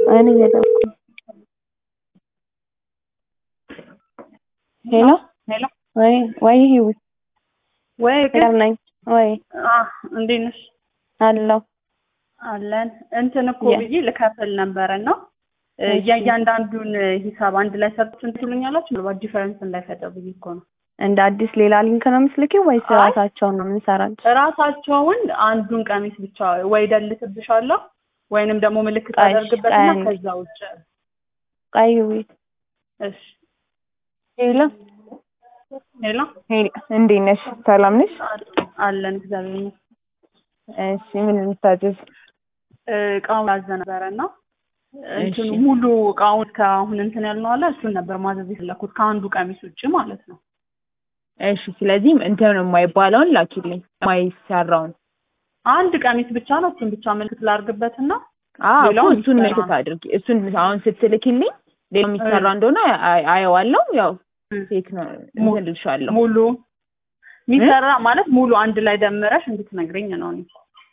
እኔ እየደወልኩ ነው። ሄሎ ሄሎ ወይ ወይ ህይወት ወይ ፍቅር ነኝ ወይ አህ እንዴት ነሽ? አለሁ አለን እንትን እኮ ያ- ብዬ ልከፍል ነበረ ነው እሺ። የእያንዳንዱን ሂሳብ አንድ ላይ ሰርችን ትሉኛላችሁ? ምናልባት ዲፈረንስ እንዳይፈጠር ብዬ እኮ ነው። እንደ አዲስ ሌላ ሊንክ ነው የምትልኪው ወይስ አይ። ራሳቸውን ነው የምንሰራቸው? እራሳቸውን አንዱን ቀሚስ ብቻ ወይ ደልትብሻለሁ ወይንም ደግሞ ምልክት ቀይ- አደርግበትና ቀይ- ከዛ ውጭ ቀይ ህይወት እሺ። ሄሎ ሄሎ ሄሎ እንዴት ነሽ? ሰላም ነሽ? አለን እግዚአብሔር ይመስገን። እሺ ምን ልታዘዝ? እቃውን ያዘ ነበረ እና እንትኑ እሺ። ሙሉ እቃውን ከአሁን እንትን ያልነው አለ እሱን ነበር ማዘዝ የፈለኩት ከአንዱ ቀሚስ ውጭ ማለት ነው። እሺ ስለዚህ እንትን የማይባለውን ላኪልኝ የማይሰራውን። አንድ ቀሚስ ብቻ ነው። እሱን ብቻ ምልክት ላርግበትና አዎ እኮ ሌላውን እሱን የሚሰራ ምልክት አድርጊ። እሱን አሁን ስትልኪልኝ ሌላ የሚሰራ እንደሆነ አይ- አየዋለሁ። ያው ፌክ ነው ሙ- እንትን እልሻለሁ። ሙሉ የሚሰራ ማለት ሙሉ አንድ ላይ ደምረሽ እንድትነግረኝ ነው። እኔ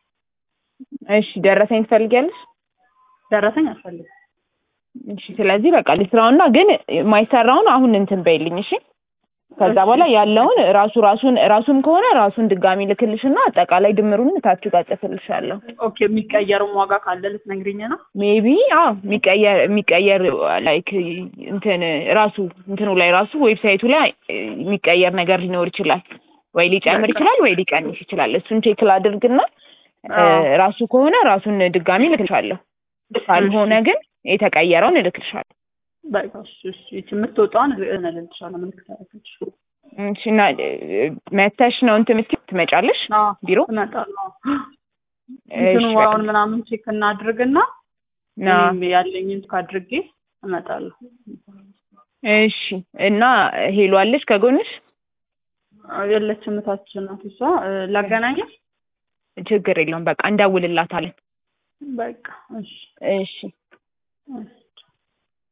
እሺ ደረሰኝ ትፈልጊያለሽ? ደረሰኝ አልፈልግም። እሺ ስለዚህ በቃ ልስራውና ግን የማይሰራውን አሁን እንትን በይልኝ እሺ። ከዛ እሺ። በኋላ ያለውን ራሱ ራሱን ራሱም ከሆነ ራሱን ድጋሚ ልክልሽና አጠቃላይ ድምሩን ታች ጋር ጽፍልሻለሁ። ኦኬ የሚቀየርም ዋጋ ካለ ልትነግሪኝ ነው። ሜቢ አዎ የሚቀየር የሚቀየር ላይክ እንትን ራሱ እንትኑ ላይ ራሱ ዌብሳይቱ ላይ የሚቀየር ነገር ሊኖር ይችላል። ወይ ሊጨምር ይችላል ወይ ሊቀንስ ይችላል። እሱን ቼክ ላድርግና እ፣ አዎ። ራሱ ከሆነ ራሱን ድጋሚ እልክልሻለሁ። ካልሆነ ግን የተቀየረውን እልክልሻለሁ። በቃ እሺ፣ እሺ። ይቺ የምትወጣውን እልልሻለሁ። ምልክት አደረገች። እሺ እና እ፣ መተሽ ነው እንትን የምትይው ትመጫለሽ አዎ ቢሮ? እመጣለሁ። እሺ እንትኑ በቃ። ዋጋውን ምናምን ቼክ እናድርግና ና እኔም ያለኝን ካድርጌ እመጣለሁ። እሺ እና ሄሎ አለሽ ከጎንሽ? የለችም እታች ናት እሷ። እ፣ ላገናኘሽ? ችግር የለውም በቃ እንደውልላታለን። በቃ እሺ፣ እሺ እሺ።